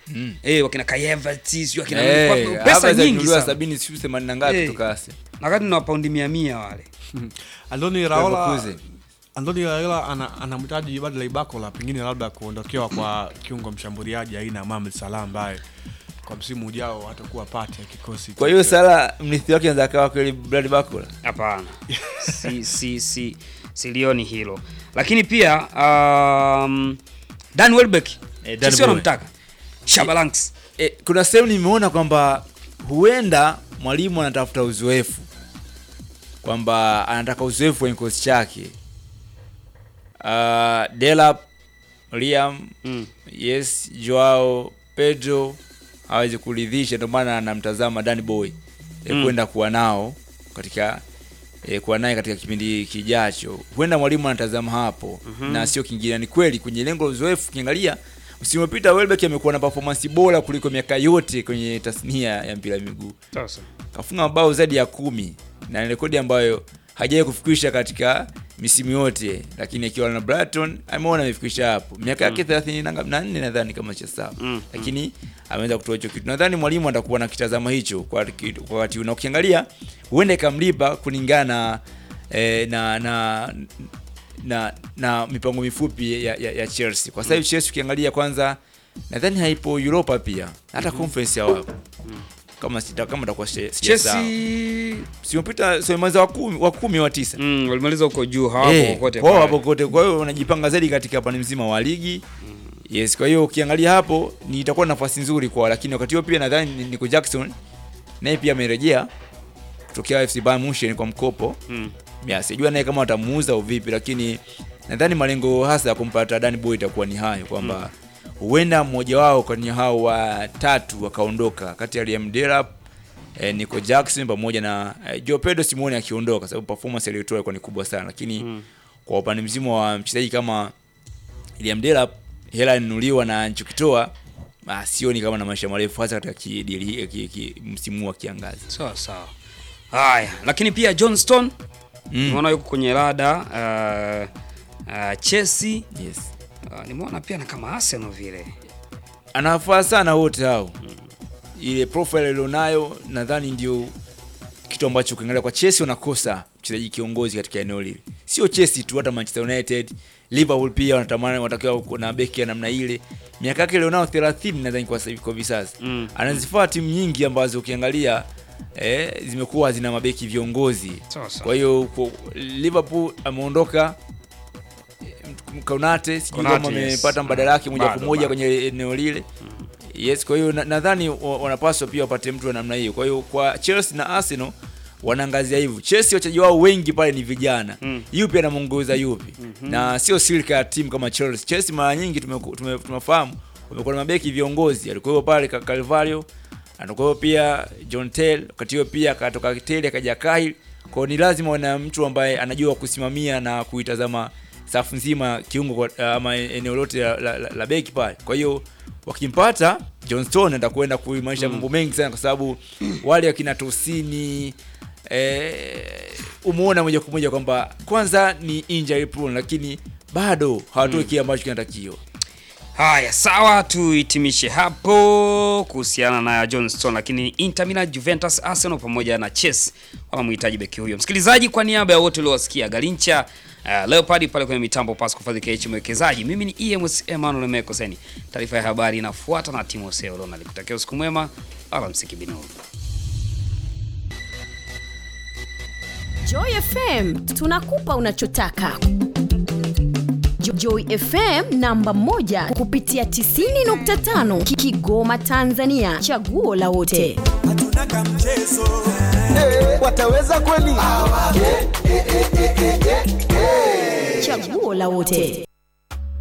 Mm. eh, wakina Kayevati sio wakina Eh, kwa- pesa Havertz nyingi alinunuliwa sana sabini sijui themanini na ngapi Eh. kutoka Arsenal. na wakati na paundi mia mia wale Andoni Raola Leverkusen. Andoni Raola ana- anamhitaji Bradley Barcola pengine labda kuondokewa kwa kiungo mshambuliaji aina ya Mohamed Salah ambaye kwa msimu ujao atakuwa pati ya kikosi. Kwa hiyo Sala mrithi wake anaweza akawa kweli Brad Barcola. hapana si, si, si, silioni hilo lakini pia um, Dan Welbeck Eh, Dan sio Boy. namtaka Shabalanks E, kuna sehemu nimeona kwamba huenda mwalimu anatafuta uzoefu kwamba anataka uzoefu kwenye kikosi chake. Uh, Delap, Liam, mm. yes, Joao Pedro hawezi kuridhisha, ndio maana anamtazama Danny Boy e, Mm. kwenda kuwa nao katika e, kuwa naye katika kipindi kijacho. Huenda mwalimu anatazama hapo Mhm. na sio kingine. Ni kweli kwenye lengo la uzoefu, ukiangalia msimu uliopita Welbeck amekuwa na performance bora kuliko miaka yote kwenye tasnia ya mpira wa miguu sasa kafunga mabao zaidi ya kumi na ni rekodi ambayo hajawahi kufikisha katika misimu yote, lakini akiwa na Brighton ameona amefikisha hapo miaka yake thelathini na ngapi? na nne nadhani kama cha sawa Mm, lakini ameweza kutoa hicho kitu. Nadhani mwalimu atakuwa na kitazama hicho kwa kitu- kwa wakati huu, na ukiangalia huenda ikamlipa kulingana eh, na na na na mipango mifupi ya, ya, ya Chelsea kwa sababu Chelsea ukiangalia kwanza nadhani haipo Europa pia hata conference hawapo kama sita kama takuwa Chelsea simopita semaliza wa kumi wa kumi wa tisa mm, walimaliza huko juu hawapo Eh, kokote kwao pale. hapo kote. Kwa hiyo wanajipanga zaidi katika pande mzima wa ligi. Yes, kwa hiyo ukiangalia hapo ni itakuwa nafasi nzuri kwao, lakini wakati huo pia nadhani ni- Nico Jackson naye pia amerejea kutokea FC Bayern Munich kwa mkopo. Mm. Ya, sijua naye kama watamuuza au vipi, lakini nadhani malengo hasa ya kumpata Danny Boy itakuwa ni hayo kwamba huenda mmoja wao kwenye hao watatu wakaondoka kati ya Liam Delap eh, Nico Jackson pamoja na eh, Joe Pedro simuone akiondoka sababu performance aliyotoa ilikuwa ni kubwa sana, lakini Mm. kwa upande mzima wa mchezaji kama Liam Delap hela inunuliwa na anachokitoa ah, sioni kama na maisha marefu hasa katika ki, ki, ki, ki, msimu wa kiangazi. sawa sawa haya lakini pia John Stone Mm. nimeona yuko kwenye rada uh, uh, Chelsea Yes. uh, nimeona pia na kama Arsenal vile anafaa sana wote hao ile profile alionayo nadhani ndio kitu ambacho ukiangalia kwa Chelsea wanakosa mchezaji kiongozi katika eneo lile sio Chelsea tu hata Manchester United Liverpool pia wanatamani watakiwa na beki ya namna ile miaka yake alionao 30 nadhani kwa sasa hivi kwa hivi sasa Mm. anazifaa timu nyingi ambazo ukiangalia eh, zimekuwa zina mabeki viongozi Sawa sawa. kwa hiyo kwa- Liverpool ameondoka eh, Konate sijui Konate, kama yes. amepata mbadala yake moja Bado, kwa moja bado. kwenye eneo lile yes kwa hiyo na- nadhani wa- wanapaswa pia wapate mtu wa namna hiyo kwa hiyo kwa Chelsea na Arsenal wanaangazia hivyo Chelsea wachezaji wao wengi pale ni vijana Mm. yupi anamuongoza yupi na sio silka ya timu kama Chelsea Chelsea mara nyingi tumeku- tume- tumefahamu wamekuwa na mabeki viongozi alikuwa pale Ka- Carvalho anakuwa pia John Tell wakati huo pia akatoka Tell akaja Kyle kwa hiyo ni lazima wana mtu ambaye anajua kusimamia na kuitazama safu nzima kiungo kwa- ama eneo lote la, la, la, la beki pale kwa hiyo wakimpata John Stone atakwenda kuimarisha mambo mengi sana kwa sababu wale akina Tosini eh, umeona moja kwa moja kwamba kwanza ni injury prone lakini bado hawatoi kile ambacho kinatakiwa Haya, sawa, tuhitimishe hapo kuhusiana na John Stone, lakini Inter Milan, Juventus, Arsenal pamoja na Chelsea wanamhitaji beki huyo. Msikilizaji, kwa niaba ya wote uliowasikia Galincha, uh, Leopard pale kwenye mitambo Pasco Fadhi KH mwekezaji, mimi ni EMS Emmanuel Mekoseni. Taarifa ya habari inafuata na Timo Seo Ronald. Kutakia usiku mwema, alamsiki binuru. Joy FM tunakupa unachotaka. Jo- Joy FM namba moja kupitia 90.5 Ki- Kigoma Tanzania, chaguo la wote. hatuna kamchezo wataweza kweli? Chaguo la wote.